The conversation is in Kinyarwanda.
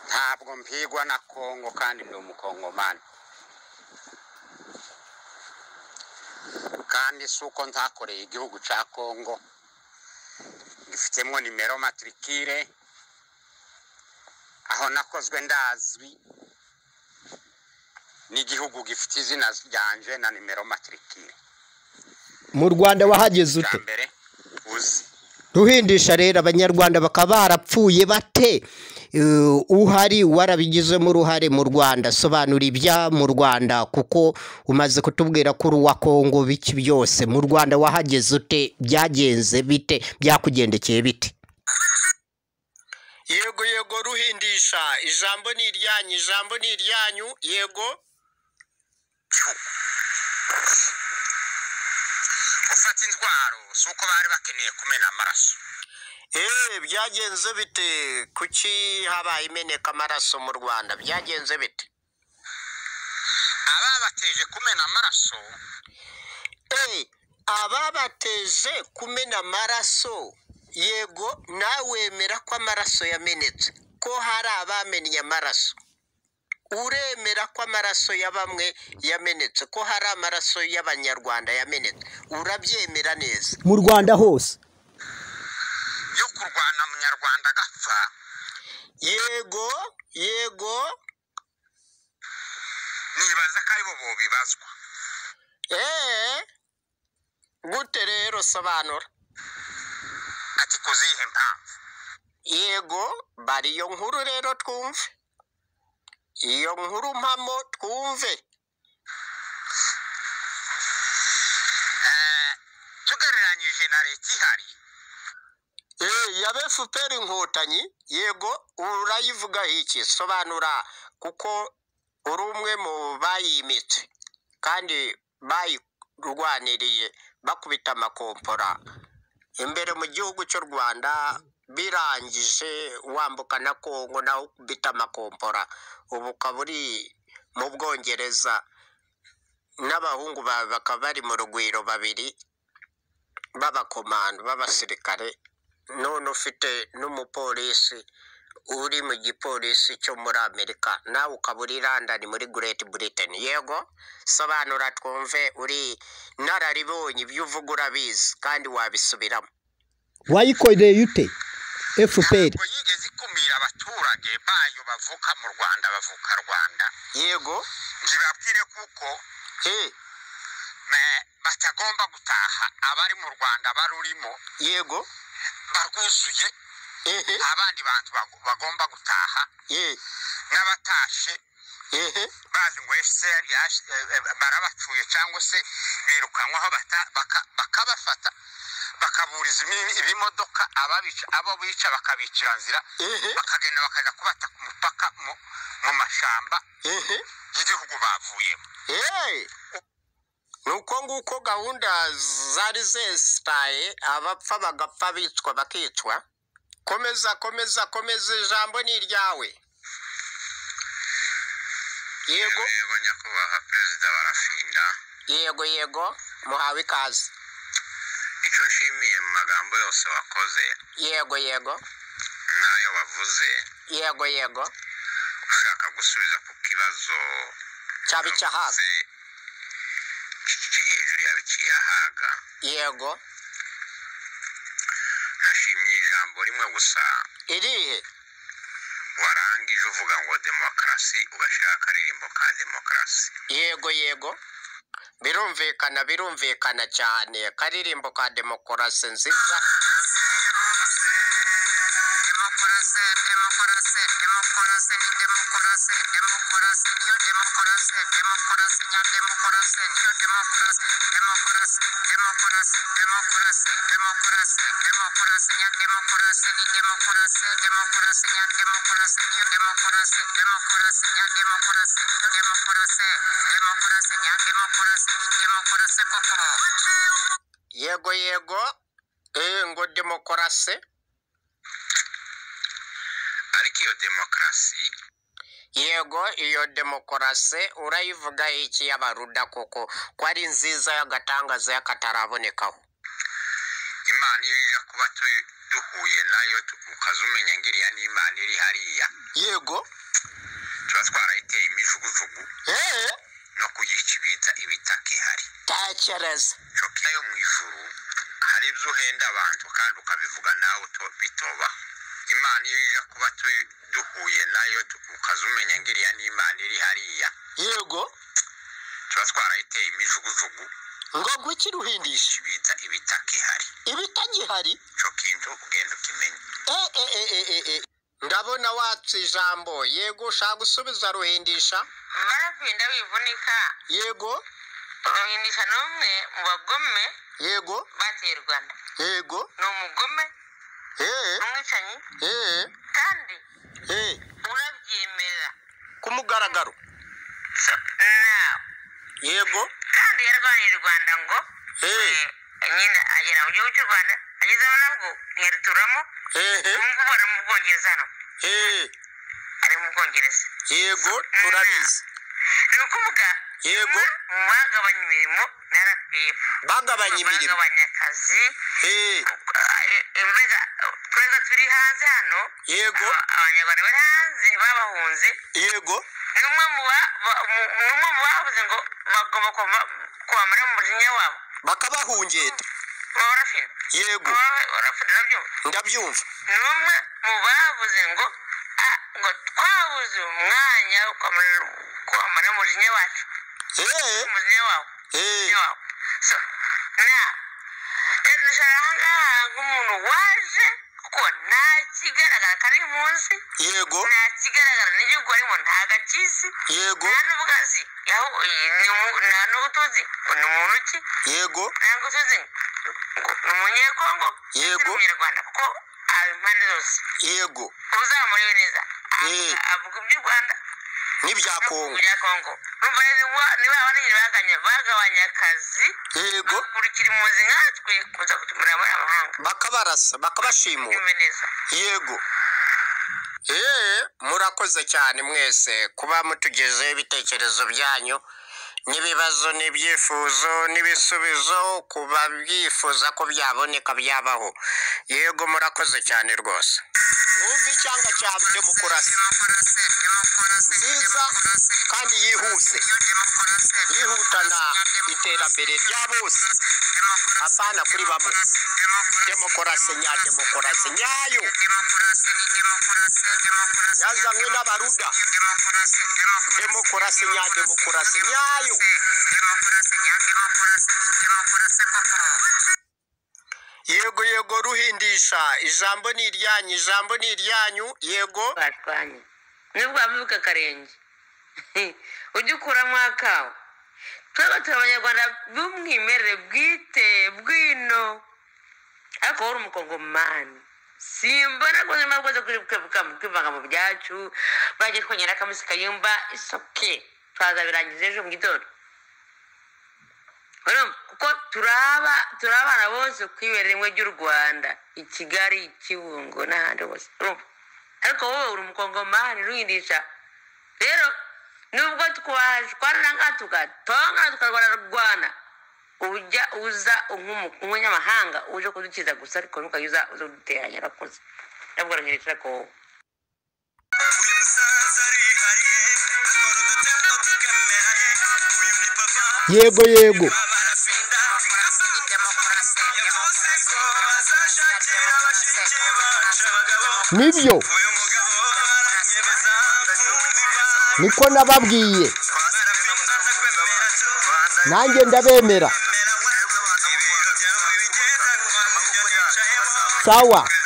ntabwo mpigwa na kongo kandi ndi umukongomani kandi si uko ntakoreye igihugu cya kongo gifitemo nimero matirikire aho nakozwe ndazwi n'igihugu gifite izina ryanje na nimero matirikire mu rwanda wahageze bwa ute mbere uzi ruhindisha rero abanyarwanda bakaba barapfuye bate Eh, uhari warabigizemo uruhare mu rwanda sobanura ibya mu rwanda kuko umaze kutubwira ko uri uwa kongo biki byose mu rwanda wahageze ute byagenze bite byakugendekeye bite yego yego ruhindisha ijambo ni iryanyu ijambo ni iryanyu yego gufata indwara si uko bari bakeneye kumena amaraso eee byagenze bite kuki habaye imeneka amaraso mu rwanda byagenze bite ababateje kumena amaraso eee ababateje kumena amaraso yego wemera ko amaraso yamenetse ko hari abamenye amaraso uremera ko amaraso ya bamwe yamenetse ko hari amaraso y'abanyarwanda yamenetse urabyemera neza mu rwanda hose yo kurwana munyarwanda agapfa yego yego nibaza ko aribo bo bibazwa eee gute rero sobanura ati kuzihe mpamvu yego bari iyo nkuru rero twumve iyo nkuru mpamo twumve Eh, tugereranyije na leta ihari Eh, ya befuperi inkotanyi yego urayivugaho iki sobanura kuko uri umwe mu bayimitse kandi bayirwaniriye bakubita amakompora imbere mu gihugu cy'u rwanda birangije wambuka na kongo naho ukubita amakompora ubu ukaba uri mu bwongereza n'abahungu bawe bakaba bari mu rugwiro babiri b'abakomando b'abasirikare none ufite n'umupolisi uri mu gipolisi cyo muri amerika nawe ukaba uri london muri great britain yego sobanura twumve uri nararibonye ibyo uvuga urabizi kandi wabisubiramo wayikoreye ute fpr ntabwo yigeze ikumira abaturage bayo bavuka mu rwanda bavuka rwanda yego ntibabwire kuko he eh, batagomba gutaha abari mu rwanda barurimo yego barwuzuye ehe abandi bantu bag- bagomba gutaha ye n'abatashe ehe bazi ngo fcr yaje- eh, eh, barabapfuye cyangwa se birukanwaho bata- baka- bakabafata bakaburiza imi- ibimodoka ababica abo bica bakabicira nzira ehe bakagenda bakajya kubata ku mupaka mu mu mashyamba ehe y'igihugu bavuyemo Hey! ni uko nguko gahunda zari zesitaye abapfa bagapfa bicwa bakicwa komeza komeza komeza ijambo ni iryawe yego yego nyakubahwa perezida barafinda yego yego muhawe ikaze icyo nshimiye mu magambo yose wakoze yego yego n'ayo wavuze yego yego ushaka gusubiza ku kibazo cyaba icyahaga hejuru yabiciyahaga yego nashimye ijambo rimwe gusa irihe warangije uvuga ngo demokarasi ugashyiraho akaririmbo ka demokarasi yego yego birumvikana birumvikana cyane karirimbo ka demokarasi nziza demokarasi demokarasi demokarasi ni demokarasi demokarasi niyo demokarasi demokarasi nya demokarasi niyo demokarasi demokarasi demokarasi demokarasi demokarasi demokarasi nya demokarasi ni demokarasi demokarasi nya demokarasi niyo demokarasi demokarasi nya demokarasi niyo demokarasi demokarasi nya demokarasi ni demokarasi koko yego yego eh ngo demokarasi ariko iyo demokarasi yego iyo demokarasi urayivuga iki y'abaruda koko ko ari nziza y'agatangaza y'akatarabonekaho imana iyo ija kuba tu- duhuye nayo tu- ukaza umenya ngiriya n'imana iri hariya yego tuba twarayiteye imijugujugu eee no kuyica ibita ibitaka ihari tekereza coki nayo mu ijuru hari ibyo uhenda abantu kandi ukabivuga nawe uto- bitobaho imana iyo ija kuba tu- duhuye nayo tu- ukaza umenya ngo iriya ni imana iri hariya yego tuba twarayiteye imijugujugu ngo gukira uhindisha bita ibitaka ihari ibitagihari ico kintu ugenda ukimenya Eh, eh, eh, eh, eh, eh. ndabona watse ijambo yego ushaka gusubiza ruhindisha marakwinda wivunika yego ruhindisha n'umwe mu bagome yego bateye u rwanda yego ni umugome eh, n'umwicanyi eh, kandi eh. urabyemera ku mugaragaro nawe yego kandi yarwaniye u rwanda ngo eh, eh, nyine agera mu gihugu cy'u rwanda agezemo nabwo ntiyaruturamo eh, eh, ubu ngubu ari mu bwongereza hano eh. ari mu bwongereza yego turabizi ni ukuvuga Yego. mu bagabanya imirimo na rpf bagabanya imirimo bagabanya akazi Eh, mbega tweza turi hanze hano yego aba- abanyarwanda bari hanze babahunze yego ni umwe mu ba- ba- mu- ni umwe mu bavuze ngo bagomba kuva- kubamara mu mujinya wabo bakabahungeta orafina yego orafina urabyumva ndabyumva ni umwe mu bavuze ngo "Ah, ngo twabuze umwanya wo kwamara- kwamara umujinya wacu Eh, umujinya wawo eh, umujinya wawo so na rero dushobora ahangaha nk'umuntu waje kuko nta kigaragara kari munsi yego nta kigaragara n'igihugu arimo nta gakizi yego nta n'ubugazi yaho iyi ni mu- nta n'ubutuzi ngo ni muntu ki yego nta n'ubutuzi ngo ni umunyekongo Yego. ni umunyarwanda kuko aba impande zose yego uzamuriwe neza Aha, Eh. avuga iby'u rwanda n'ibya no kongo bya kongo numva rero wa- niba abanigire baganya bagabanya akazi yego bakurikira impunzi nkatwe kuza kutumira muri amahanga bakabarasa bakabashimura bimwe neza yego eee murakoze cyane mwese kuba mutugezeho ibitekerezo byanyu n'ibibazo n'ibyifuzo n'ibisubizo ku babyifuza ko byaboneka byabaho yego murakoze cyane rwose mwumve icyanga cya demokarasi nziza kandi yihuse yihutana iterambere rya bose apana kuri bamwe demokarasi nyademokarasi nyayo yazanywe n'abaruda demokarasi nyademokarasi nyayo yego yego ruhindisha ijambo ni iryanyu ijambo ni iryanyu yego barwanye nibwo wabivuga akarenge ujye ukuramo akawe twebwe turi abanyarwanda b'umwimerere bwite bwino ariko wowe uri umukongomani simbona rwose niba rwose kwibuka kwivanga mu byacu bagiye twongera akamisi kayumba isoke twazabirangiza ejo mu gitondo urumva kuko turaba turi abana bose kwibera rimwe ry'u rwanda i kigali i kibungo n'ahandi hose urumva ariko wowe uri umukongomani ruhindisha rero nubwo twashwana ngaha tugatongana tukarwana rwana ujya uza nk'umu- nk'umunyamahanga uje kudukiza gusa ariko ntukajya uza uza kuduteranya urakoze nabwo uranyereka ko wowe Uyu musaza arihariye akora udutebo tukemeranye uyu ni papa yego yego barafinda yavuze ko azashakira bashiki bacu abagabo nibyo uyu mugabo aranyereza kumva niko nababwiye barafinda ndakwemera tu nanjye ndabemera ibiro byawe bigendanwa nibyo nicayemo sawa